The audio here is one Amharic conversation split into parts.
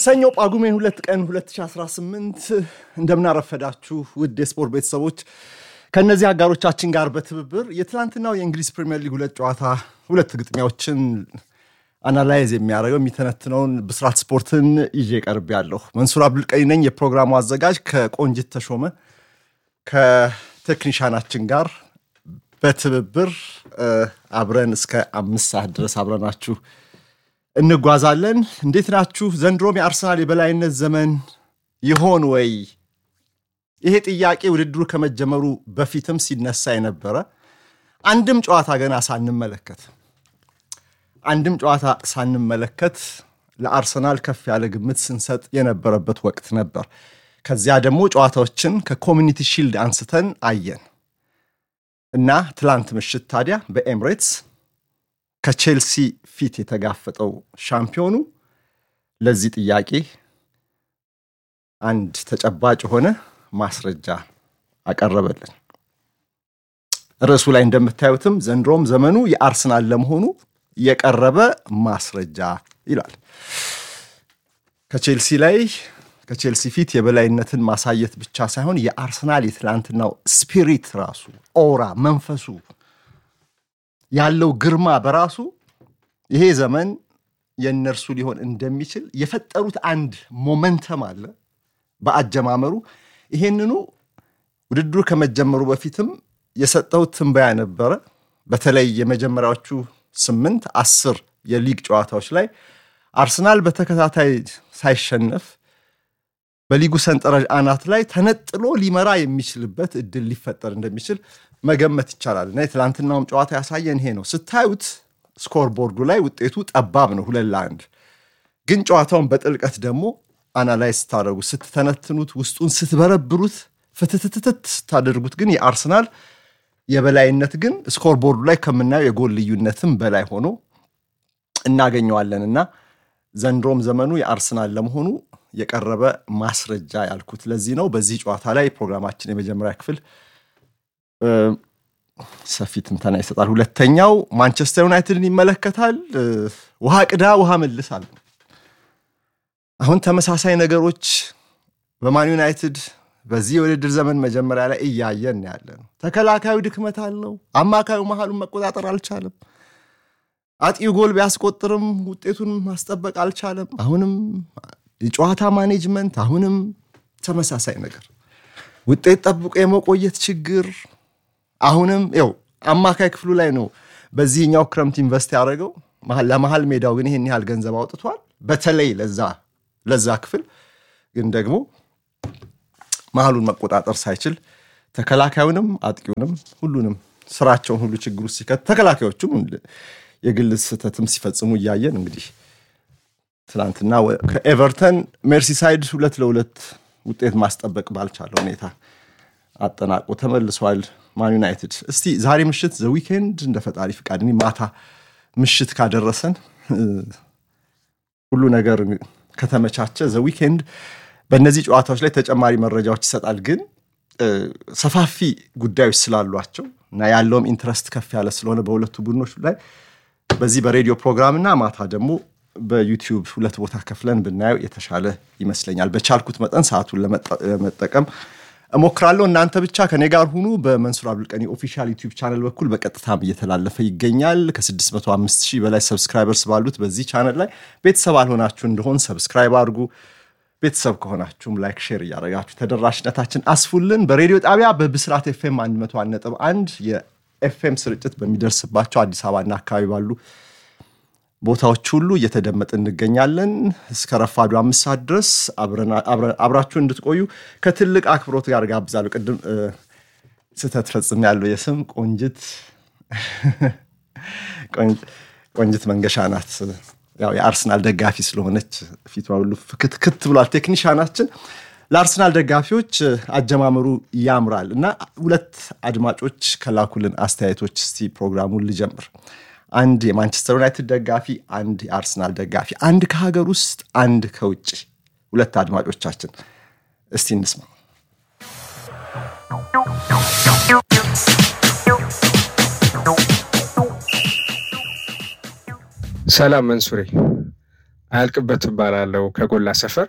ሰኞ ጳጉሜን ሁለት ቀን 2018 እንደምናረፈዳችሁ ውድ የስፖርት ቤተሰቦች ከእነዚህ አጋሮቻችን ጋር በትብብር የትላንትናው የእንግሊዝ ፕሪምየር ሊግ ሁለት ጨዋታ ሁለት ግጥሚያዎችን አናላይዝ የሚያደርገው የሚተነትነውን ብስራት ስፖርትን ይዤ ቀርብ ያለሁ መንሱር አብዱልቀኒ ነኝ። የፕሮግራሙ አዘጋጅ ከቆንጅት ተሾመ ከቴክኒሻናችን ጋር በትብብር አብረን እስከ አምስት ሰዓት ድረስ አብረናችሁ እንጓዛለን። እንዴት ናችሁ? ዘንድሮም የአርሰናል የበላይነት ዘመን ይሆን ወይ? ይሄ ጥያቄ ውድድሩ ከመጀመሩ በፊትም ሲነሳ የነበረ አንድም ጨዋታ ገና ሳንመለከት አንድም ጨዋታ ሳንመለከት ለአርሰናል ከፍ ያለ ግምት ስንሰጥ የነበረበት ወቅት ነበር። ከዚያ ደግሞ ጨዋታዎችን ከኮሚኒቲ ሺልድ አንስተን አየን እና ትላንት ምሽት ታዲያ በኤምሬትስ ከቼልሲ ፊት የተጋፈጠው ሻምፒዮኑ ለዚህ ጥያቄ አንድ ተጨባጭ የሆነ ማስረጃ አቀረበልን። ርዕሱ ላይ እንደምታዩትም ዘንድሮም ዘመኑ የአርሰናል ለመሆኑ የቀረበ ማስረጃ ይላል። ከቼልሲ ላይ ከቼልሲ ፊት የበላይነትን ማሳየት ብቻ ሳይሆን የአርሰናል የትላንትናው ስፒሪት ራሱ ኦራ፣ መንፈሱ ያለው ግርማ በራሱ ይሄ ዘመን የእነርሱ ሊሆን እንደሚችል የፈጠሩት አንድ ሞመንተም አለ በአጀማመሩ። ይሄንኑ ውድድሩ ከመጀመሩ በፊትም የሰጠሁት ትንበያ ነበረ። በተለይ የመጀመሪያዎቹ ስምንት አስር የሊግ ጨዋታዎች ላይ አርሰናል በተከታታይ ሳይሸነፍ በሊጉ ሰንጠረዥ አናት ላይ ተነጥሎ ሊመራ የሚችልበት እድል ሊፈጠር እንደሚችል መገመት ይቻላል እና የትላንትናውም ጨዋታ ያሳየን ይሄ ነው። ስታዩት ስኮር ቦርዱ ላይ ውጤቱ ጠባብ ነው፣ ሁለት ለአንድ። ግን ጨዋታውን በጥልቀት ደግሞ አናላይዝ ስታደርጉ ስትተነትኑት፣ ውስጡን ስትበረብሩት፣ ፍትትትት ስታደርጉት ግን የአርሰናል የበላይነት ግን ስኮር ቦርዱ ላይ ከምናየው የጎል ልዩነትም በላይ ሆኖ እናገኘዋለን እና ዘንድሮም ዘመኑ የአርሰናል ለመሆኑ የቀረበ ማስረጃ ያልኩት ለዚህ ነው። በዚህ ጨዋታ ላይ ፕሮግራማችን የመጀመሪያ ክፍል ሰፊ ትንተና ይሰጣል። ሁለተኛው ማንቸስተር ዩናይትድን ይመለከታል። ውሃ ቅዳ ውሃ መልስ አለ። አሁን ተመሳሳይ ነገሮች በማን ዩናይትድ በዚህ የውድድር ዘመን መጀመሪያ ላይ እያየን ያለ ነው። ተከላካዩ ድክመት አለው። አማካዩ መሀሉን መቆጣጠር አልቻለም። አጥቂው ጎል ቢያስቆጥርም ውጤቱን ማስጠበቅ አልቻለም። አሁንም የጨዋታ ማኔጅመንት፣ አሁንም ተመሳሳይ ነገር፣ ውጤት ጠብቆ የመቆየት ችግር አሁንም ው አማካይ ክፍሉ ላይ ነው በዚህኛው ክረምት ኢንቨስት ያደረገው። ለመሀል ሜዳው ግን ይህን ያህል ገንዘብ አውጥቷል። በተለይ ለዛ ለዛ ክፍል ግን ደግሞ መሀሉን መቆጣጠር ሳይችል ተከላካዩንም አጥቂውንም ሁሉንም ስራቸውን ሁሉ ችግር ውስጥ ሲከት ተከላካዮቹም የግል ስህተትም ሲፈጽሙ እያየን እንግዲህ ትናንትና ከኤቨርተን ሜርሲሳይድ ሁለት ለሁለት ውጤት ማስጠበቅ ባልቻለ ሁኔታ አጠናቆ ተመልሷል። ማን ዩናይትድ እስቲ ዛሬ ምሽት ዘ ዊኬንድ እንደ ፈጣሪ ፍቃድ ማታ ምሽት ካደረሰን ሁሉ ነገር ከተመቻቸ ዘ ዊኬንድ በእነዚህ ጨዋታዎች ላይ ተጨማሪ መረጃዎች ይሰጣል። ግን ሰፋፊ ጉዳዮች ስላሏቸው እና ያለውም ኢንትረስት ከፍ ያለ ስለሆነ በሁለቱ ቡድኖች ላይ በዚህ በሬዲዮ ፕሮግራም እና ማታ ደግሞ በዩቲዩብ ሁለት ቦታ ከፍለን ብናየው የተሻለ ይመስለኛል። በቻልኩት መጠን ሰዓቱን ለመጠቀም እሞክራለሁ። እናንተ ብቻ ከኔ ጋር ሁኑ። በመንሱር አብዱልቀኒ ኦፊሻል ዩቲዩብ ቻነል በኩል በቀጥታም እየተላለፈ ይገኛል። ከ605 ሺህ በላይ ሰብስክራይበርስ ባሉት በዚህ ቻነል ላይ ቤተሰብ አልሆናችሁ እንደሆን ሰብስክራይብ አድርጉ። ቤተሰብ ከሆናችሁም ላይክ፣ ሼር እያደረጋችሁ ተደራሽነታችን አስፉልን። በሬዲዮ ጣቢያ በብስራት ኤፍኤም 101.1 የኤፍኤም ስርጭት በሚደርስባቸው አዲስ አበባና አካባቢ ባሉ ቦታዎች ሁሉ እየተደመጥ እንገኛለን። እስከ ረፋዱ አምስት ሰዓት ድረስ አብራችሁ እንድትቆዩ ከትልቅ አክብሮት ጋር ጋብዛለሁ። ቅድም ስህተት ፈጽም ያለው የስም ቆንጅት ቆንጅት መንገሻ ናት። ያው የአርሰናል ደጋፊ ስለሆነች ፊቷ ሁሉ ክትክት ብሏል። ቴክኒሻናችን ለአርሰናል ደጋፊዎች አጀማመሩ ያምራል እና ሁለት አድማጮች ከላኩልን አስተያየቶች እስቲ ፕሮግራሙን ልጀምር። አንድ የማንቸስተር ዩናይትድ ደጋፊ፣ አንድ የአርሰናል ደጋፊ፣ አንድ ከሀገር ውስጥ፣ አንድ ከውጭ ሁለት አድማጮቻችን እስቲ እንስማ። ሰላም መንሱሬ፣ አያልቅበት እባላለሁ ከጎላ ሰፈር።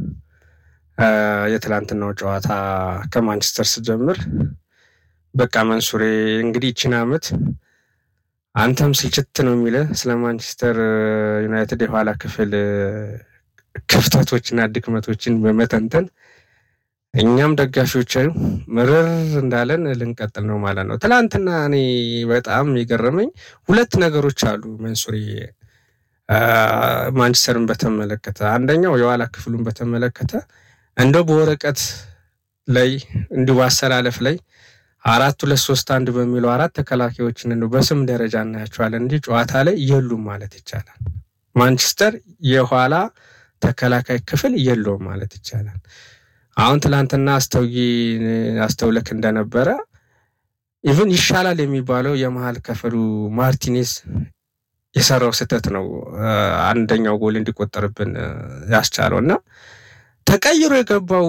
የትላንትናው ጨዋታ ከማንቸስተር ስጀምር በቃ መንሱሬ እንግዲህ ይችን ዓመት አንተም ስልችት ነው የሚለ ስለ ማንቸስተር ዩናይትድ የኋላ ክፍል ክፍተቶችና ድክመቶችን በመተንተን እኛም ደጋፊዎች ምርር እንዳለን ልንቀጥል ነው ማለት ነው። ትላንትና እኔ በጣም የገረመኝ ሁለት ነገሮች አሉ መንሱሪ ማንቸስተርን በተመለከተ አንደኛው የኋላ ክፍሉን በተመለከተ እንደው በወረቀት ላይ እንዲሁ አሰላለፍ ላይ አራት ሁለት ሶስት አንድ በሚለው አራት ተከላካዮችን እንደው በስም ደረጃ እናያቸዋለን እንጂ ጨዋታ ላይ የሉም ማለት ይቻላል። ማንቸስተር የኋላ ተከላካይ ክፍል የለውም ማለት ይቻላል። አሁን ትላንትና አስተውይ አስተውለክ እንደነበረ ኢቭን ይሻላል የሚባለው የመሀል ክፍሉ ማርቲኔዝ የሰራው ስህተት ነው አንደኛው ጎል እንዲቆጠርብን ያስቻለው እና ተቀይሮ የገባው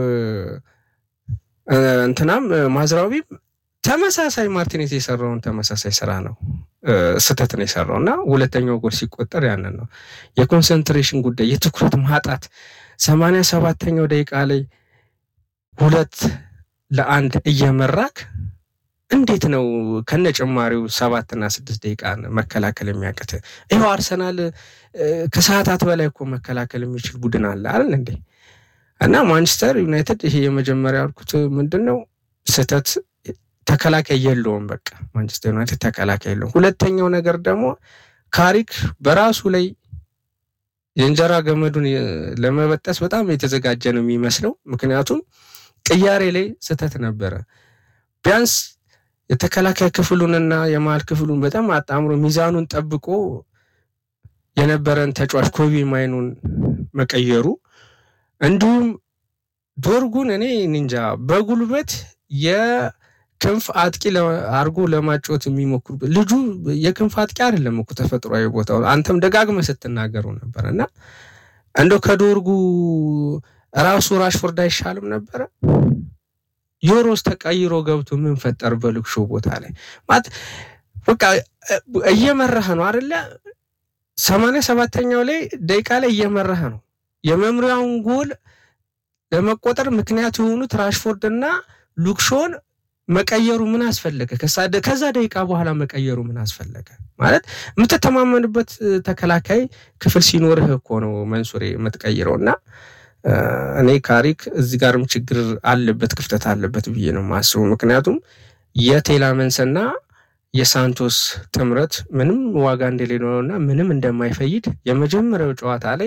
እንትናም ማዝራዊም ተመሳሳይ ማርቲኔዝ የሰራውን ተመሳሳይ ስራ ነው ስህተት ነው የሰራው እና ሁለተኛው ጎል ሲቆጠር ያንን ነው የኮንሰንትሬሽን ጉዳይ የትኩረት ማጣት ሰማንያ ሰባተኛው ደቂቃ ላይ ሁለት ለአንድ እየመራክ እንዴት ነው ከነ ጭማሪው ሰባትና ስድስት ደቂቃ መከላከል የሚያቅት? ይኸው አርሰናል ከሰዓታት በላይ እኮ መከላከል የሚችል ቡድን አለ አይደል እንዴ? እና ማንቸስተር ዩናይትድ ይሄ የመጀመሪያ ያልኩት ምንድን ነው ስህተት ተከላካይ የለውም። በቃ ማንቸስተር ዩናይትድ ተከላካይ የለውም። ሁለተኛው ነገር ደግሞ ካሪክ በራሱ ላይ የእንጀራ ገመዱን ለመበጠስ በጣም የተዘጋጀ ነው የሚመስለው። ምክንያቱም ቅያሬ ላይ ስህተት ነበረ። ቢያንስ የተከላካይ ክፍሉንና የመሀል ክፍሉን በጣም አጣምሮ ሚዛኑን ጠብቆ የነበረን ተጫዋች ኮቢ ማይኑን መቀየሩ እንዲሁም ዶርጉን እኔ እንጃ በጉልበት የክንፍ አጥቂ አድርጎ ለማጫወት የሚሞክሩ ልጁ የክንፍ አጥቂ አይደለም እኮ ተፈጥሯዊ ቦታው አንተም ደጋግመህ ስትናገሩ ነበር እና እንደው ከዶርጉ ራሱ ራሽፎርድ አይሻልም ነበረ? ዮሮስ ተቀይሮ ገብቶ ምን ፈጠር በልክሾ ቦታ ላይ ማለት በቃ እየመራህ ነው አደለ? ሰማንያ ሰባተኛው ላይ ደቂቃ ላይ እየመራህ ነው። የመምሪያውን ጎል ለመቆጠር ምክንያት የሆኑት ራሽፎርድ እና ሉክሾን መቀየሩ ምን አስፈለገ? ከዛ ደቂቃ በኋላ መቀየሩ ምን አስፈለገ? ማለት የምትተማመንበት ተከላካይ ክፍል ሲኖርህ እኮ ነው መንሱሬ የምትቀይረው እና እኔ ካሪክ እዚህ ጋርም ችግር አለበት ክፍተት አለበት ብዬ ነው የማስበው። ምክንያቱም የቴላመንስና የሳንቶስ ጥምረት ምንም ዋጋ እንደሌለው እና ምንም እንደማይፈይድ የመጀመሪያው ጨዋታ ላይ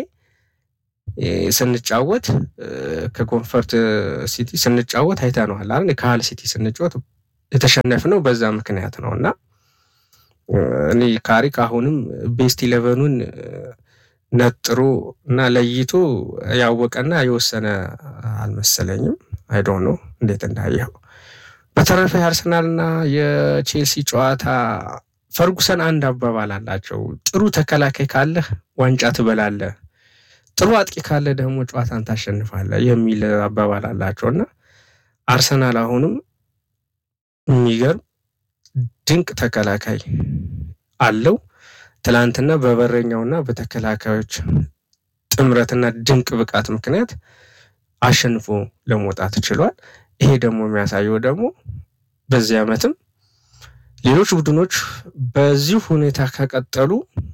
ስንጫወት ከኮንፈርት ሲቲ ስንጫወት አይተነዋል አይደል? ከሃል ሲቲ ስንጫወት የተሸነፍነው በዛ ምክንያት ነው እና እኔ ካሪክ አሁንም ቤስት ኢለቨኑን ነጥሮ እና ለይቶ ያወቀና የወሰነ አልመሰለኝም። አይዶ ነው እንዴት እንዳየው። በተረፈ የአርሰናልና የቼልሲ ጨዋታ ፈርጉሰን አንድ አባባል አላቸው። ጥሩ ተከላካይ ካለህ ዋንጫ ትበላለህ፣ ጥሩ አጥቂ ካለ ደግሞ ጨዋታን ታሸንፋለህ የሚል አባባል አላቸው እና አርሰናል አሁንም የሚገርም ድንቅ ተከላካይ አለው። ትላንትና በበረኛውና በተከላካዮች ጥምረትና ድንቅ ብቃት ምክንያት አሸንፎ ለመውጣት ችሏል። ይሄ ደግሞ የሚያሳየው ደግሞ በዚህ ዓመትም ሌሎች ቡድኖች በዚህ ሁኔታ ከቀጠሉ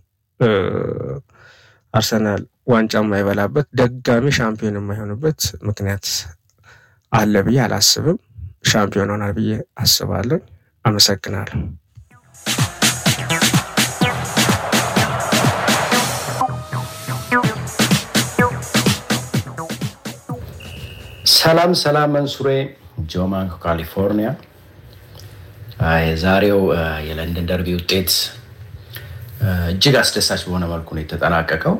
አርሰናል ዋንጫ የማይበላበት ደጋሚ ሻምፒዮን የማይሆንበት ምክንያት አለ ብዬ አላስብም። ሻምፒዮን ሆናል ብዬ አስባለሁ። አመሰግናለሁ። ሰላም ሰላም፣ መንሱሬ ጆማን ከካሊፎርኒያ። የዛሬው የለንደን ደርቢ ውጤት እጅግ አስደሳች በሆነ መልኩ ነው የተጠናቀቀው።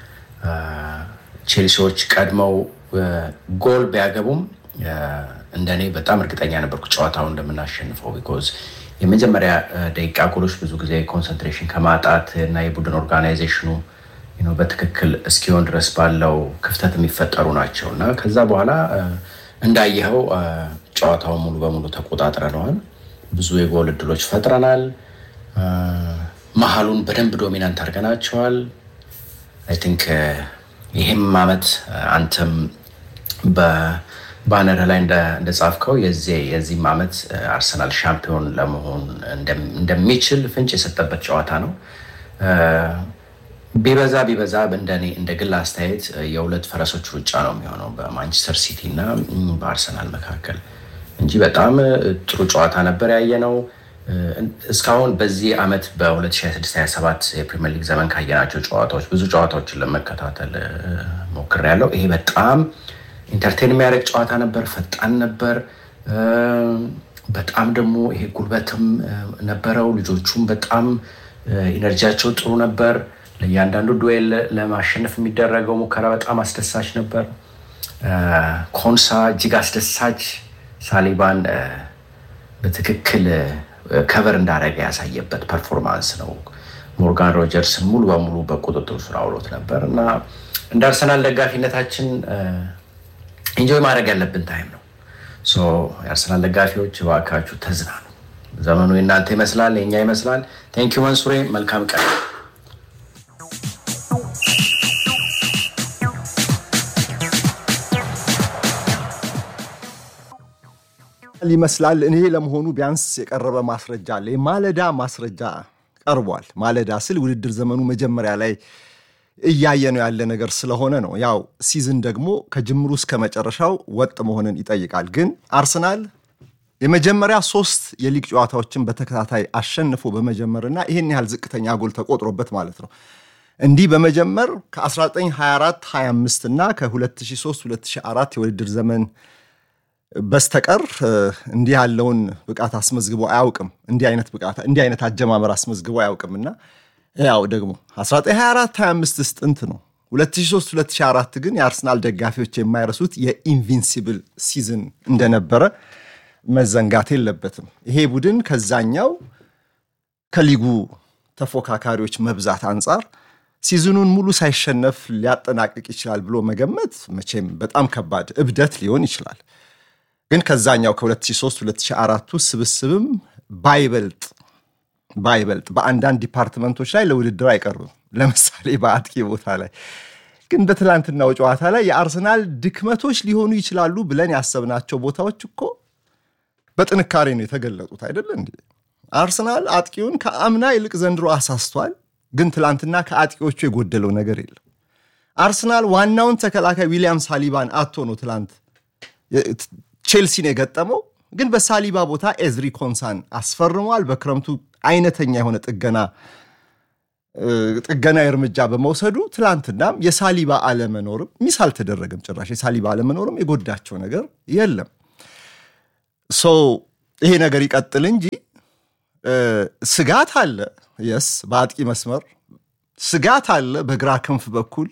ቼልሲዎች ቀድመው ጎል ቢያገቡም እንደኔ በጣም እርግጠኛ ነበርኩ ጨዋታውን እንደምናሸንፈው። ቢኮዝ የመጀመሪያ ደቂቃ ጎሎች ብዙ ጊዜ ኮንሰንትሬሽን ከማጣት እና የቡድን ኦርጋናይዜሽኑ በትክክል እስኪሆን ድረስ ባለው ክፍተት የሚፈጠሩ ናቸው እና ከዛ በኋላ እንዳየኸው ጨዋታውን ሙሉ በሙሉ ተቆጣጥረነዋል። ብዙ የጎል እድሎች ፈጥረናል። መሀሉን በደንብ ዶሚናንት አድርገናቸዋል። አይ ቲንክ ይህም ዓመት አንተም በባነር ላይ እንደጻፍከው የዚህም ዓመት አርሰናል ሻምፒዮን ለመሆን እንደሚችል ፍንጭ የሰጠበት ጨዋታ ነው። ቢበዛ ቢበዛ እንደኔ እንደ ግል አስተያየት የሁለት ፈረሶች ሩጫ ነው የሚሆነው በማንቸስተር ሲቲ እና በአርሰናል መካከል እንጂ በጣም ጥሩ ጨዋታ ነበር ያየ ነው። እስካሁን በዚህ ዓመት በ2026/27 የፕሪሚየር ሊግ ዘመን ካየናቸው ጨዋታዎች ብዙ ጨዋታዎችን ለመከታተል ሞክሬያለሁ። ይሄ በጣም ኢንተርቴን የሚያደርግ ጨዋታ ነበር። ፈጣን ነበር። በጣም ደግሞ ይሄ ጉልበትም ነበረው። ልጆቹም በጣም ኢነርጂያቸው ጥሩ ነበር። ለእያንዳንዱ ዱዌል ለማሸነፍ የሚደረገው ሙከራ በጣም አስደሳች ነበር። ኮንሳ እጅግ አስደሳች ሳሊባን በትክክል ከቨር እንዳደረገ ያሳየበት ፐርፎርማንስ ነው። ሞርጋን ሮጀርስን ሙሉ በሙሉ በቁጥጥር ስር አውሎት ነበር እና እንደ አርሰናል ደጋፊነታችን ኢንጆይ ማድረግ ያለብን ታይም ነው። የአርሰናል ደጋፊዎች እባካችሁ ተዝናኑ። ዘመኑ የእናንተ ይመስላል፣ የኛ ይመስላል። ቴንኪዩ መንሱሬ፣ መልካም ቀን። ይመስላል እኔ ለመሆኑ ቢያንስ የቀረበ ማስረጃ አለ። የማለዳ ማስረጃ ቀርቧል። ማለዳ ስል ውድድር ዘመኑ መጀመሪያ ላይ እያየ ነው ያለ ነገር ስለሆነ ነው። ያው ሲዝን ደግሞ ከጅምሩ እስከ መጨረሻው ወጥ መሆንን ይጠይቃል። ግን አርሰናል የመጀመሪያ ሶስት የሊግ ጨዋታዎችን በተከታታይ አሸንፎ በመጀመርና ይህን ያህል ዝቅተኛ ጎል ተቆጥሮበት ማለት ነው እንዲህ በመጀመር ከ1924 25 እና ከ2003 2004 የውድድር ዘመን በስተቀር እንዲህ ያለውን ብቃት አስመዝግቦ አያውቅም። እንዲህ አይነት ብቃት እንዲህ አይነት አጀማመር አስመዝግቦ አያውቅምና ያው ደግሞ 1924 25 ጥንት ነው። 2003 2004 ግን የአርሰናል ደጋፊዎች የማይረሱት የኢንቪንሲብል ሲዝን እንደነበረ መዘንጋት የለበትም። ይሄ ቡድን ከዛኛው ከሊጉ ተፎካካሪዎች መብዛት አንጻር ሲዝኑን ሙሉ ሳይሸነፍ ሊያጠናቅቅ ይችላል ብሎ መገመት መቼም በጣም ከባድ እብደት ሊሆን ይችላል። ግን ከዛኛው ከ2003 2004ቱ ስብስብም ባይበልጥ ባይበልጥ በአንዳንድ ዲፓርትመንቶች ላይ ለውድድር አይቀርብም። ለምሳሌ በአጥቂ ቦታ ላይ ግን እንደ ትላንትናው ጨዋታ ላይ የአርሰናል ድክመቶች ሊሆኑ ይችላሉ ብለን ያሰብናቸው ቦታዎች እኮ በጥንካሬ ነው የተገለጡት አይደለ እንዴ? አርሰናል አጥቂውን ከአምና ይልቅ ዘንድሮ አሳስቷል። ግን ትላንትና ከአጥቂዎቹ የጎደለው ነገር የለም። አርሰናል ዋናውን ተከላካይ ዊሊያም ሳሊባን አቶ ነው ትላንት ቼልሲን የገጠመው ግን በሳሊባ ቦታ ኤዝሪ ኮንሳን አስፈርሟል። በክረምቱ አይነተኛ የሆነ ጥገና ጥገናዊ እርምጃ በመውሰዱ ትላንትናም የሳሊባ አለመኖርም ሚስ አልተደረገም። ጭራሽ የሳሊባ አለመኖርም የጎዳቸው ነገር የለም። ሶ ይሄ ነገር ይቀጥል እንጂ ስጋት አለ። የስ በአጥቂ መስመር ስጋት አለ። በግራ ክንፍ በኩል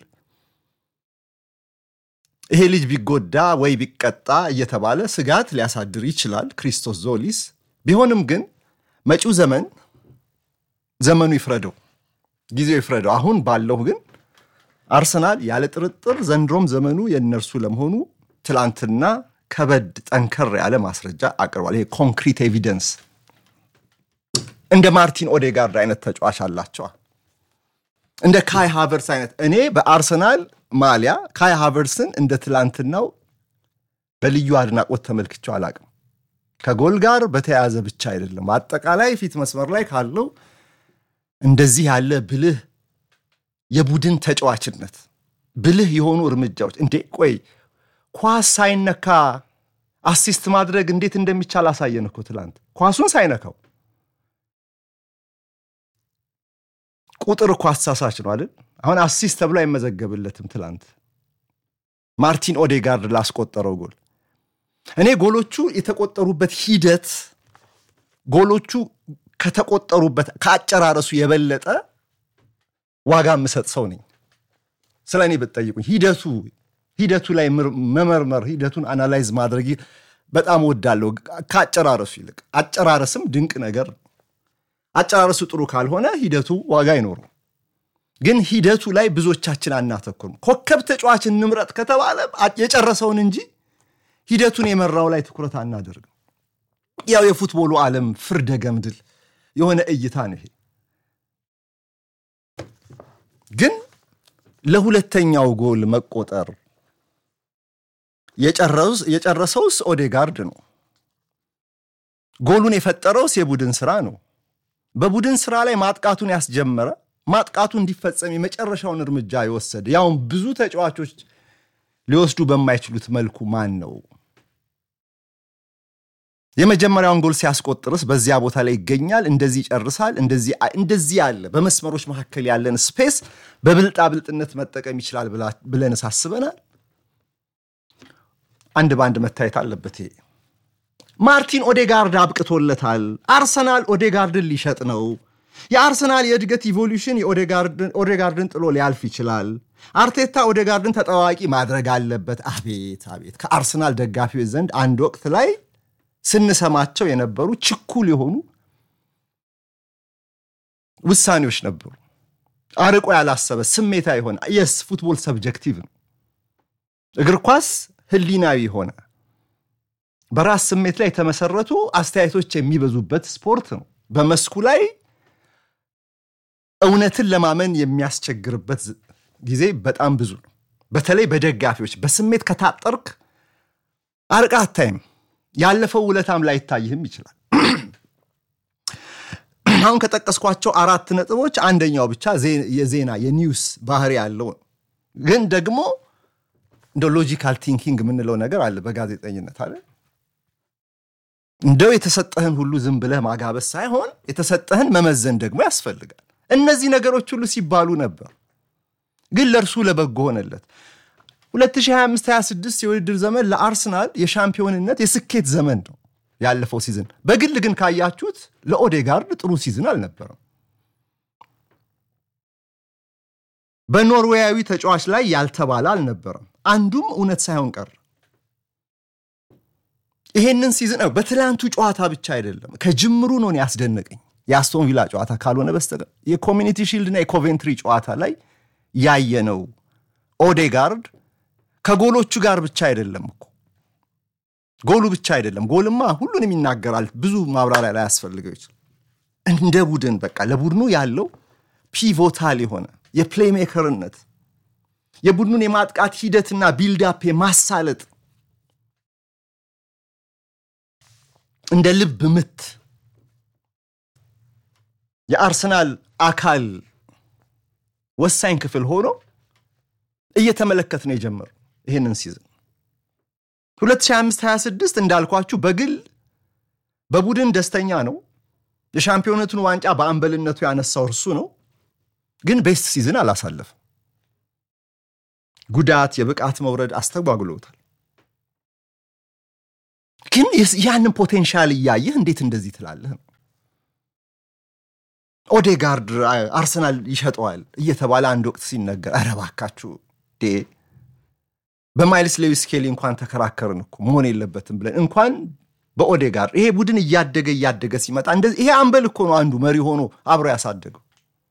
ይሄ ልጅ ቢጎዳ ወይ ቢቀጣ እየተባለ ስጋት ሊያሳድር ይችላል ክሪስቶስ ዞሊስ። ቢሆንም ግን መጪው ዘመን ዘመኑ ይፍረደው፣ ጊዜው ይፍረደው። አሁን ባለው ግን አርሰናል ያለ ጥርጥር ዘንድሮም ዘመኑ የእነርሱ ለመሆኑ ትላንትና ከበድ ጠንከር ያለ ማስረጃ አቅርቧል። ይሄ ኮንክሪት ኤቪደንስ እንደ ማርቲን ኦዴጋርድ አይነት ተጫዋች አላቸዋል። እንደ ካይ ሃቨርስ አይነት እኔ በአርሰናል ማሊያ ካይ ሃቨርስን እንደ ትላንትናው በልዩ አድናቆት ተመልክቼው አላቅም። ከጎል ጋር በተያያዘ ብቻ አይደለም፣ አጠቃላይ ፊት መስመር ላይ ካለው እንደዚህ ያለ ብልህ የቡድን ተጫዋችነት፣ ብልህ የሆኑ እርምጃዎች። እንዴ ቆይ ኳስ ሳይነካ አሲስት ማድረግ እንዴት እንደሚቻል አሳየን እኮ ትላንት ኳሱን ሳይነካው ቁጥር እኮ አሳሳች ነው አይደል? አሁን አሲስት ተብሎ አይመዘገብለትም። ትላንት ማርቲን ኦዴጋርድ ላስቆጠረው ጎል እኔ ጎሎቹ የተቆጠሩበት ሂደት ጎሎቹ ከተቆጠሩበት ከአጨራረሱ የበለጠ ዋጋ የምሰጥ ሰው ነኝ። ስለ እኔ ብትጠይቁኝ ሂደቱ ሂደቱ ላይ መመርመር ሂደቱን አናላይዝ ማድረግ በጣም ወዳለሁ ከአጨራረሱ ይልቅ። አጨራረስም ድንቅ ነገር ነው። አጨራረሱ ጥሩ ካልሆነ ሂደቱ ዋጋ አይኖረው። ግን ሂደቱ ላይ ብዙዎቻችን አናተኩርም። ኮከብ ተጫዋች እንምረጥ ከተባለ የጨረሰውን እንጂ ሂደቱን የመራው ላይ ትኩረት አናደርግም። ያው የፉትቦሉ ዓለም ፍርደ ገምድል የሆነ እይታ ነው ይሄ። ግን ለሁለተኛው ጎል መቆጠር የጨረሰውስ ኦዴጋርድ ነው። ጎሉን የፈጠረውስ የቡድን ስራ ነው። በቡድን ስራ ላይ ማጥቃቱን ያስጀመረ ማጥቃቱ እንዲፈጸም የመጨረሻውን እርምጃ የወሰደ ያውም ብዙ ተጫዋቾች ሊወስዱ በማይችሉት መልኩ ማን ነው? የመጀመሪያውን ጎል ሲያስቆጥርስ በዚያ ቦታ ላይ ይገኛል። እንደዚህ ይጨርሳል። እንደዚህ ያለ በመስመሮች መካከል ያለን ስፔስ በብልጣ ብልጥነት መጠቀም ይችላል ብለን አስበናል። አንድ በአንድ መታየት አለበት። ይሄ ማርቲን ኦዴጋርድ አብቅቶለታል። አርሰናል ኦዴጋርድን ሊሸጥ ነው። የአርሰናል የእድገት ኢቮሉሽን ኦዴጋርድን ጥሎ ሊያልፍ ይችላል። አርቴታ ኦዴጋርድን ተጠዋቂ ማድረግ አለበት። አቤት አቤት! ከአርሰናል ደጋፊዎች ዘንድ አንድ ወቅት ላይ ስንሰማቸው የነበሩ ችኩል የሆኑ ውሳኔዎች ነበሩ። አርቆ ያላሰበ ስሜታ የሆነ የስ ፉትቦል ሰብጀክቲቭ ነው። እግር ኳስ ህሊናዊ የሆነ በራስ ስሜት ላይ የተመሰረቱ አስተያየቶች የሚበዙበት ስፖርት ነው። በመስኩ ላይ እውነትን ለማመን የሚያስቸግርበት ጊዜ በጣም ብዙ ነው። በተለይ በደጋፊዎች በስሜት ከታጠርክ አርቃ አታይም። ያለፈው ውለታም ላይታይህም ይችላል። አሁን ከጠቀስኳቸው አራት ነጥቦች አንደኛው ብቻ የዜና የኒውስ ባህሪ ያለው ነው። ግን ደግሞ እንደ ሎጂካል ቲንኪንግ የምንለው ነገር አለ በጋዜጠኝነት አለ። እንደው የተሰጠህን ሁሉ ዝም ብለህ ማጋበስ ሳይሆን የተሰጠህን መመዘን ደግሞ ያስፈልጋል። እነዚህ ነገሮች ሁሉ ሲባሉ ነበር፣ ግን ለእርሱ ለበጎ ሆነለት። 2025/26 የውድድር ዘመን ለአርሰናል የሻምፒዮንነት የስኬት ዘመን ነው ያለፈው ሲዝን። በግል ግን ካያችሁት ለኦዴጋርድ ጥሩ ሲዝን አልነበረም። በኖርዌያዊ ተጫዋች ላይ ያልተባለ አልነበረም። አንዱም እውነት ሳይሆን ቀረ። ይሄንን ሲዝን በትላንቱ ጨዋታ ብቻ አይደለም ከጅምሩ ነው ያስደነቀኝ። የአስቶን ቪላ ጨዋታ ካልሆነ በስተቀር የኮሚኒቲ ሺልድና የኮቬንትሪ ጨዋታ ላይ ያየነው ኦዴጋርድ ከጎሎቹ ጋር ብቻ አይደለም እኮ ጎሉ ብቻ አይደለም። ጎልማ ሁሉንም ይናገራል። ብዙ ማብራሪያ ላይ ያስፈልገው ይችላል። እንደ ቡድን በቃ ለቡድኑ ያለው ፒቮታል የሆነ የፕሌይሜከርነት የቡድኑን የማጥቃት ሂደትና ቢልዳፕ የማሳለጥ እንደ ልብ ምት የአርሰናል አካል ወሳኝ ክፍል ሆኖ እየተመለከት ነው የጀመሩ ይህንን ሲዝን 2025/26 እንዳልኳችሁ በግል በቡድን ደስተኛ ነው። የሻምፒዮነቱን ዋንጫ በአምበልነቱ ያነሳው እርሱ ነው። ግን ቤስት ሲዝን አላሳለፍም። ጉዳት፣ የብቃት መውረድ አስተጓጉለውታል። ግን ያንን ፖቴንሻል እያየህ እንዴት እንደዚህ ትላለህ ነው። ኦዴጋርድ አርሰናል ይሸጠዋል እየተባለ አንድ ወቅት ሲነገር ኧረ እባካችሁ በማይልስ ሌዊስ ስኬሊ እንኳን ተከራከርን እኮ መሆን የለበትም ብለን እንኳን በኦዴጋርድ ይሄ ቡድን እያደገ እያደገ ሲመጣ እንደዚህ ይሄ አምበል እኮ ነው አንዱ መሪ ሆኖ አብሮ ያሳደገው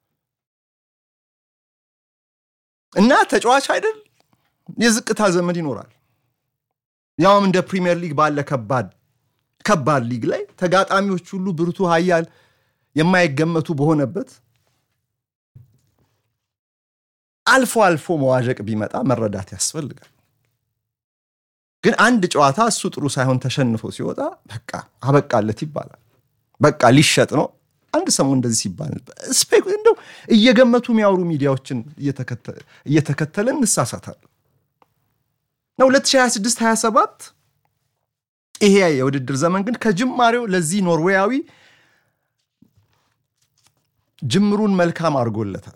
እና ተጫዋች አይደል የዝቅታ ዘመን ይኖራል። ያውም እንደ ፕሪሚየር ሊግ ባለ ከባድ ከባድ ሊግ ላይ ተጋጣሚዎች ሁሉ ብርቱ ኃያል የማይገመቱ በሆነበት አልፎ አልፎ መዋዠቅ ቢመጣ መረዳት ያስፈልጋል። ግን አንድ ጨዋታ እሱ ጥሩ ሳይሆን ተሸንፎ ሲወጣ በቃ አበቃለት ይባላል። በቃ ሊሸጥ ነው። አንድ ሰሞን እንደዚህ ሲባል እንደው እየገመቱ የሚያወሩ ሚዲያዎችን እየተከተለን እንሳሳታለን። ነው 2026/27 ይሄ የውድድር ዘመን ግን ከጅማሬው ለዚህ ኖርዌያዊ ጅምሩን መልካም አድርጎለታል።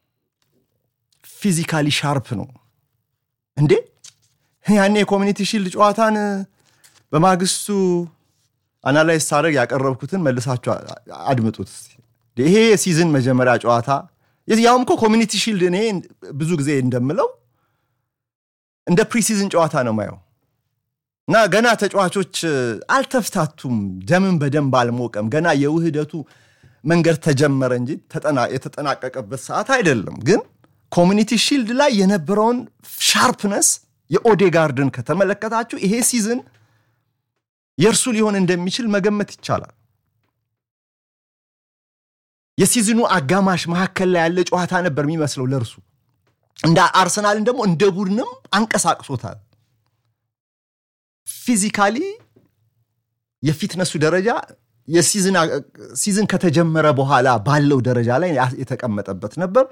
ፊዚካሊ ሻርፕ ነው እንዴ! ያኔ የኮሚኒቲ ሺልድ ጨዋታን በማግስቱ አናላይዝ ሳደርግ ያቀረብኩትን መልሳችሁ አድምጡት። ይሄ የሲዝን መጀመሪያ ጨዋታ ያውም እኮ ኮሚኒቲ ሺልድ እኔ ብዙ ጊዜ እንደምለው እንደ ፕሪሲዝን ጨዋታ ነው ማየው እና ገና ተጫዋቾች አልተፍታቱም፣ ደምን በደንብ አልሞቀም። ገና የውህደቱ መንገድ ተጀመረ እንጂ የተጠናቀቀበት ሰዓት አይደለም። ግን ኮሚኒቲ ሺልድ ላይ የነበረውን ሻርፕነስ የኦዴጋርድን ከተመለከታችሁ ይሄ ሲዝን የእርሱ ሊሆን እንደሚችል መገመት ይቻላል። የሲዝኑ አጋማሽ መካከል ላይ ያለ ጨዋታ ነበር የሚመስለው ለእርሱ እንደ አርሰናልን ደግሞ እንደ ቡድንም አንቀሳቅሶታል። ፊዚካሊ የፊትነሱ ደረጃ የሲዝን ከተጀመረ በኋላ ባለው ደረጃ ላይ የተቀመጠበት ነበር።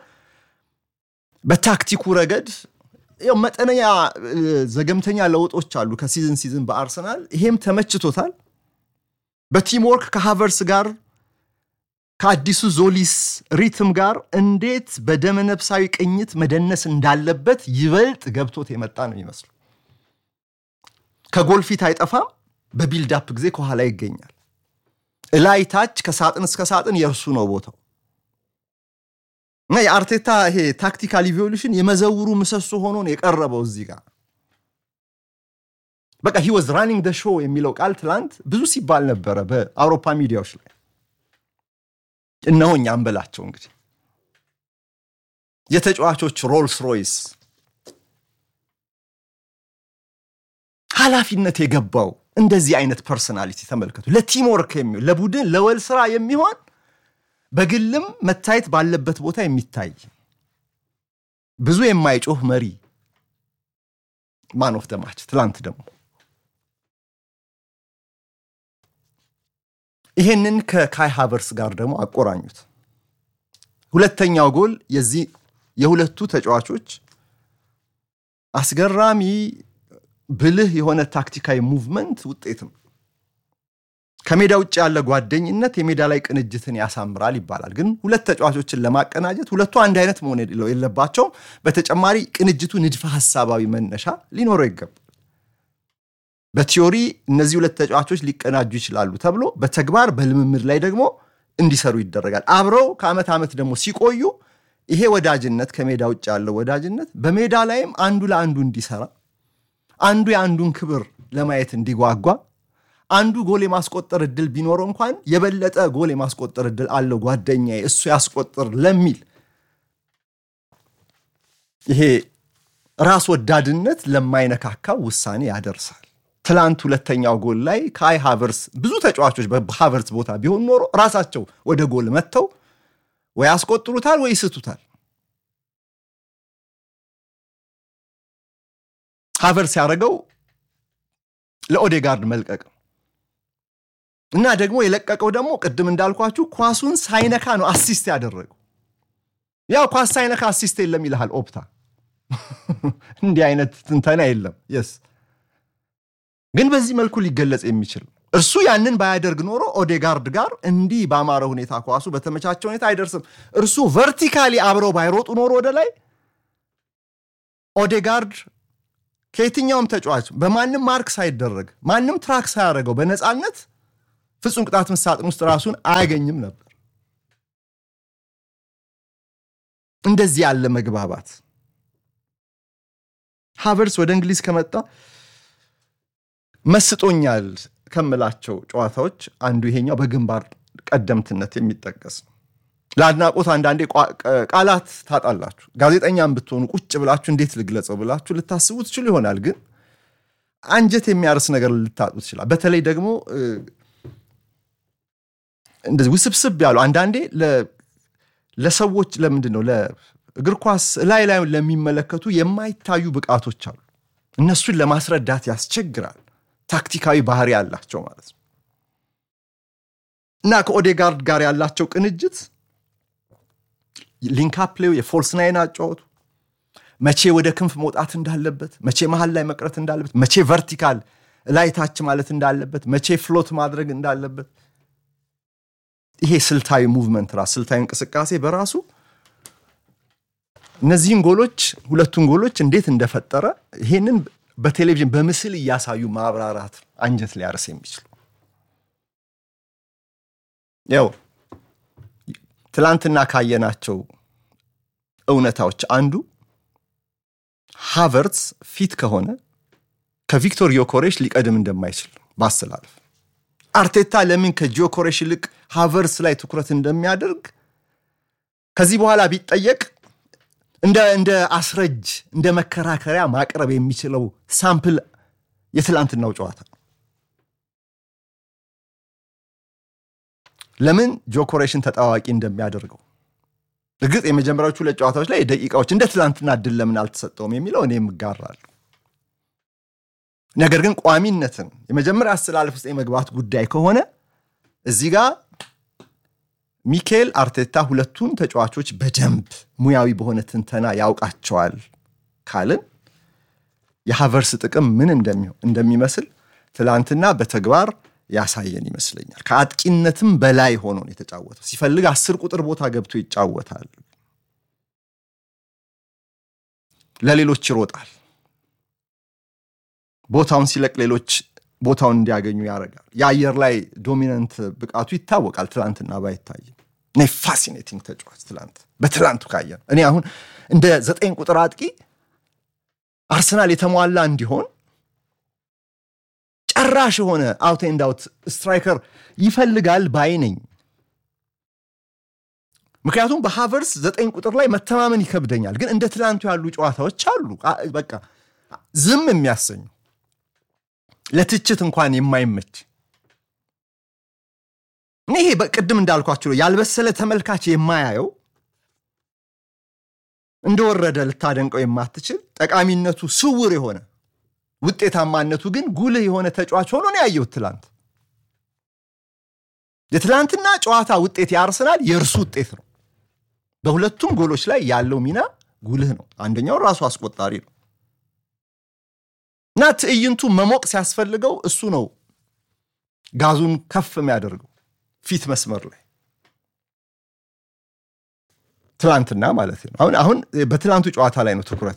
በታክቲኩ ረገድ ያው መጠነኛ ዘገምተኛ ለውጦች አሉ ከሲዝን ሲዝን በአርሰናል ይሄም ተመችቶታል። በቲምወርክ ከሃቨርስ ጋር ከአዲሱ ዞሊስ ሪትም ጋር እንዴት በደመነፍሳዊ ቅኝት መደነስ እንዳለበት ይበልጥ ገብቶት የመጣ ነው የሚመስሉ። ከጎል ፊት አይጠፋም፣ በቢልዳፕ ጊዜ ከኋላ ይገኛል። እላይ ታች ከሳጥን እስከ ሳጥን የእርሱ ነው ቦታው እና የአርቴታ ይሄ ታክቲካል ኢቮሉሽን የመዘውሩ ምሰሶ ሆኖ ነው የቀረበው እዚህ ጋር በቃ ሂ ወዝ ራኒንግ ደ ሾው የሚለው ቃል ትላንት ብዙ ሲባል ነበረ በአውሮፓ ሚዲያዎች ላይ። እነሆ እኛ እንበላቸው እንግዲህ የተጫዋቾች ሮልስ ሮይስ ኃላፊነት የገባው እንደዚህ አይነት ፐርሰናሊቲ ተመልከቱ። ለቲምወርክ የሚሆን ለቡድን ለወል ስራ የሚሆን በግልም መታየት ባለበት ቦታ የሚታይ ብዙ የማይጮህ መሪ ማን ኦፍ ደ ማች ትላንት ደግሞ ይሄንን ከካይ ሃቨርስ ጋር ደግሞ አቆራኙት። ሁለተኛው ጎል የዚህ የሁለቱ ተጫዋቾች አስገራሚ ብልህ የሆነ ታክቲካዊ ሙቭመንት ውጤት ነው። ከሜዳ ውጭ ያለ ጓደኝነት የሜዳ ላይ ቅንጅትን ያሳምራል ይባላል። ግን ሁለት ተጫዋቾችን ለማቀናጀት ሁለቱ አንድ አይነት መሆን የለባቸውም። በተጨማሪ ቅንጅቱ ንድፈ ሀሳባዊ መነሻ ሊኖረው ይገባል። በቲዮሪ እነዚህ ሁለት ተጫዋቾች ሊቀናጁ ይችላሉ ተብሎ በተግባር በልምምድ ላይ ደግሞ እንዲሰሩ ይደረጋል። አብረው ከዓመት ዓመት ደግሞ ሲቆዩ ይሄ ወዳጅነት ከሜዳ ውጭ ያለው ወዳጅነት በሜዳ ላይም አንዱ ለአንዱ እንዲሰራ፣ አንዱ የአንዱን ክብር ለማየት እንዲጓጓ፣ አንዱ ጎል የማስቆጠር እድል ቢኖረው እንኳን የበለጠ ጎል የማስቆጠር እድል አለው ጓደኛዬ እሱ ያስቆጥር ለሚል ይሄ ራስ ወዳድነት ለማይነካካው ውሳኔ ያደርሳል። ትላንት ሁለተኛው ጎል ላይ ከአይ ሃቨርስ ብዙ ተጫዋቾች በሃቨርስ ቦታ ቢሆን ኖሮ ራሳቸው ወደ ጎል መጥተው ወይ ያስቆጥሩታል ወይ ይስቱታል። ሃቨርስ ያደረገው ለኦዴጋርድ መልቀቅ ነው እና ደግሞ የለቀቀው ደግሞ ቅድም እንዳልኳችሁ ኳሱን ሳይነካ ነው አሲስት ያደረገው። ያው ኳስ ሳይነካ አሲስት የለም ይልሃል ኦፕታ። እንዲህ አይነት ትንተና የለም የስ ግን በዚህ መልኩ ሊገለጽ የሚችል እርሱ ያንን ባያደርግ ኖሮ ኦዴጋርድ ጋር እንዲህ በአማረ ሁኔታ ኳሱ በተመቻቸ ሁኔታ አይደርስም። እርሱ ቨርቲካሊ አብረው ባይሮጡ ኖሮ ወደ ላይ ኦዴጋርድ ከየትኛውም ተጫዋች በማንም ማርክ ሳይደረግ ማንም ትራክ ሳያደርገው በነፃነት ፍጹም ቅጣት ምት ሳጥን ውስጥ ራሱን አያገኝም ነበር። እንደዚህ ያለ መግባባት ሃቨርስ ወደ እንግሊዝ ከመጣ መስጦኛል ከምላቸው ጨዋታዎች አንዱ ይሄኛው በግንባር ቀደምትነት የሚጠቀስ ነው። ለአድናቆት አንዳንዴ ቃላት ታጣላችሁ። ጋዜጠኛም ብትሆኑ ቁጭ ብላችሁ እንዴት ልግለጸው ብላችሁ ልታስቡ ትችሉ ይሆናል። ግን አንጀት የሚያርስ ነገር ልታጡ ትችላል። በተለይ ደግሞ እንደዚህ ውስብስብ ያሉ አንዳንዴ ለሰዎች ለምንድን ነው ለእግር ኳስ ላይ ላይ ለሚመለከቱ የማይታዩ ብቃቶች አሉ። እነሱን ለማስረዳት ያስቸግራል። ታክቲካዊ ባህሪ ያላቸው ማለት ነው እና ከኦዴጋርድ ጋር ያላቸው ቅንጅት ሊንካፕሌው የፎልስ ናይን አጫወቱ መቼ ወደ ክንፍ መውጣት እንዳለበት፣ መቼ መሀል ላይ መቅረት እንዳለበት፣ መቼ ቨርቲካል ላይ ታች ማለት እንዳለበት፣ መቼ ፍሎት ማድረግ እንዳለበት ይሄ ስልታዊ ሙቭመንት ራሱ ስልታዊ እንቅስቃሴ በራሱ እነዚህን ጎሎች ሁለቱን ጎሎች እንዴት እንደፈጠረ ይሄንን በቴሌቪዥን በምስል እያሳዩ ማብራራት አንጀት ሊያርስ የሚችሉ ያው ትላንትና ካየናቸው እውነታዎች አንዱ ሃቨርትስ ፊት ከሆነ ከቪክቶር ዮኮሬሽ ሊቀድም እንደማይችል ማስተላለፍ አርቴታ ለምን ከጂዮኮሬሽ ይልቅ ሃቨርስ ላይ ትኩረት እንደሚያደርግ ከዚህ በኋላ ቢጠየቅ እንደ አስረጅ እንደ መከራከሪያ ማቅረብ የሚችለው ሳምፕል የትላንትናው ጨዋታ ነው። ለምን ጆኮሬሽን ተጣዋቂ እንደሚያደርገው እርግጥ የመጀመሪያዎቹ ሁለት ጨዋታዎች ላይ ደቂቃዎች እንደ ትላንትና እድል ለምን አልተሰጠውም የሚለው እኔም እጋራለሁ። ነገር ግን ቋሚነትን የመጀመሪያ አስተላለፍ ውስጥ የመግባት ጉዳይ ከሆነ እዚህ ጋር ሚካኤል አርቴታ ሁለቱን ተጫዋቾች በደንብ ሙያዊ በሆነ ትንተና ያውቃቸዋል ካልን የሃቨርስ ጥቅም ምን እንደሚመስል ትላንትና በተግባር ያሳየን ይመስለኛል። ከአጥቂነትም በላይ ሆኖ ነው የተጫወተው። ሲፈልግ አስር ቁጥር ቦታ ገብቶ ይጫወታል። ለሌሎች ይሮጣል። ቦታውን ሲለቅ ሌሎች ቦታውን እንዲያገኙ ያደርጋል። የአየር ላይ ዶሚናንት ብቃቱ ይታወቃል። ትላንትና ባይታይም እኔ ፋሲኔቲንግ ተጫዋች ትላንት በትላንቱ ካየን እኔ አሁን እንደ ዘጠኝ ቁጥር አጥቂ አርሰናል የተሟላ እንዲሆን ጨራሽ የሆነ አውት ኤንድ አውት ስትራይከር ይፈልጋል ባይ ነኝ። ምክንያቱም በሃቨርስ ዘጠኝ ቁጥር ላይ መተማመን ይከብደኛል። ግን እንደ ትላንቱ ያሉ ጨዋታዎች አሉ፣ በቃ ዝም የሚያሰኙ ለትችት እንኳን የማይመች ይሄ በቅድም እንዳልኳቸው ነው ያልበሰለ ተመልካች የማያየው እንደወረደ ልታደንቀው የማትችል ጠቃሚነቱ ስውር የሆነ ውጤታማነቱ ግን ጉልህ የሆነ ተጫዋች ሆኖ ነው ያየሁት ትላንት። የትላንትና ጨዋታ ውጤት የአርሰናል የእርሱ ውጤት ነው። በሁለቱም ጎሎች ላይ ያለው ሚና ጉልህ ነው። አንደኛው ራሱ አስቆጣሪ ነው እና ትዕይንቱ መሞቅ ሲያስፈልገው እሱ ነው ጋዙን ከፍ የሚያደርገው ፊት መስመር ላይ ትላንትና ማለት ነው። አሁን አሁን በትላንቱ ጨዋታ ላይ ነው ትኩረቴ።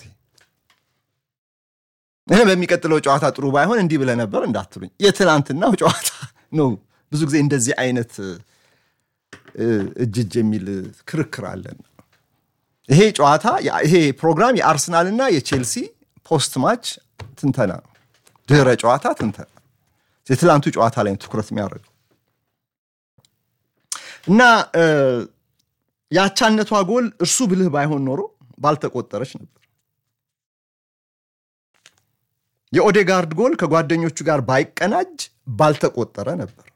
እኔ በሚቀጥለው ጨዋታ ጥሩ ባይሆን እንዲህ ብለህ ነበር እንዳትሉኝ፣ የትላንትናው ጨዋታ ነው። ብዙ ጊዜ እንደዚህ አይነት እጅ እጅ የሚል ክርክር አለን። ይሄ ጨዋታ ይሄ ፕሮግራም የአርሰናልና የቼልሲ ፖስት ማች ትንተና ነው፣ ድህረ ጨዋታ ትንተና። የትላንቱ ጨዋታ ላይ ትኩረት የሚያደርገው እና የአቻነቷ ጎል እርሱ ብልህ ባይሆን ኖሮ ባልተቆጠረች ነበር። የኦዴጋርድ ጎል ከጓደኞቹ ጋር ባይቀናጅ ባልተቆጠረ ነበር።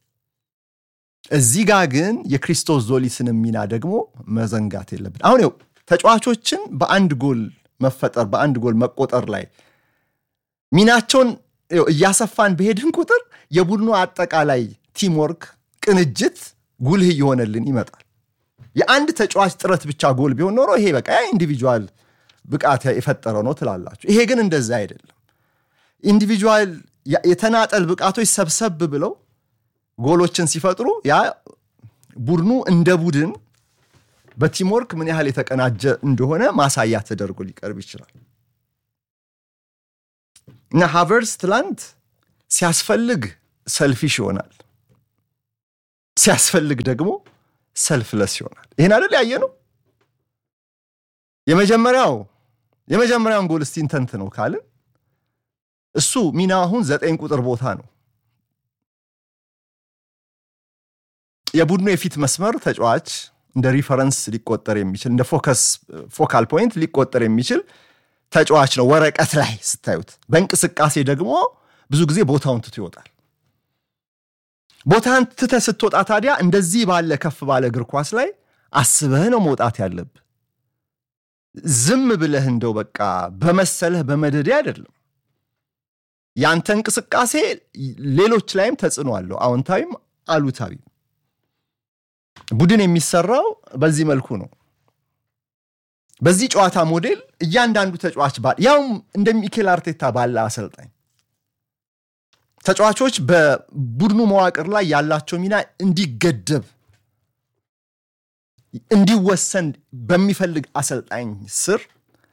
እዚህ ጋር ግን የክሪስቶስ ዞሊስን ሚና ደግሞ መዘንጋት የለብን። አሁን ው ተጫዋቾችን በአንድ ጎል መፈጠር በአንድ ጎል መቆጠር ላይ ሚናቸውን እያሰፋን በሄድን ቁጥር የቡድኑ አጠቃላይ ቲምወርክ ቅንጅት ጉልህ እየሆነልን ይመጣል። የአንድ ተጫዋች ጥረት ብቻ ጎል ቢሆን ኖሮ ይሄ በቃ ኢንዲቪጁዋል ብቃት የፈጠረው ነው ትላላችሁ። ይሄ ግን እንደዛ አይደለም። ኢንዲቪጁዋል የተናጠል ብቃቶች ሰብሰብ ብለው ጎሎችን ሲፈጥሩ ያ ቡድኑ እንደ ቡድን በቲምወርክ ምን ያህል የተቀናጀ እንደሆነ ማሳያ ተደርጎ ሊቀርብ ይችላል እና ሃቨርስ ትላንት ሲያስፈልግ ሰልፊሽ ይሆናል፣ ሲያስፈልግ ደግሞ ሰልፍለስ ይሆናል። ይህን አይደል ያየ ነው። የመጀመሪያው የመጀመሪያውን ጎል እስቲ እንተንት ነው ካልን እሱ ሚና አሁን ዘጠኝ ቁጥር ቦታ ነው። የቡድኑ የፊት መስመር ተጫዋች እንደ ሪፈረንስ ሊቆጠር የሚችል እንደ ፎከስ ፎካል ፖይንት ሊቆጠር የሚችል ተጫዋች ነው ወረቀት ላይ ስታዩት። በእንቅስቃሴ ደግሞ ብዙ ጊዜ ቦታውን ትቶ ይወጣል። ቦታን ትተህ ስትወጣ ታዲያ እንደዚህ ባለ ከፍ ባለ እግር ኳስ ላይ አስበህ ነው መውጣት ያለብህ። ዝም ብለህ እንደው በቃ በመሰለህ በመደዴ አይደለም። ያንተ እንቅስቃሴ ሌሎች ላይም ተጽዕኖ አለው፣ አዎንታዊም አሉታዊም። ቡድን የሚሰራው በዚህ መልኩ ነው። በዚህ ጨዋታ ሞዴል እያንዳንዱ ተጫዋች ያውም እንደ ሚኬል አርቴታ ባለ አሰልጣኝ ተጫዋቾች በቡድኑ መዋቅር ላይ ያላቸው ሚና እንዲገደብ እንዲወሰን በሚፈልግ አሰልጣኝ ስር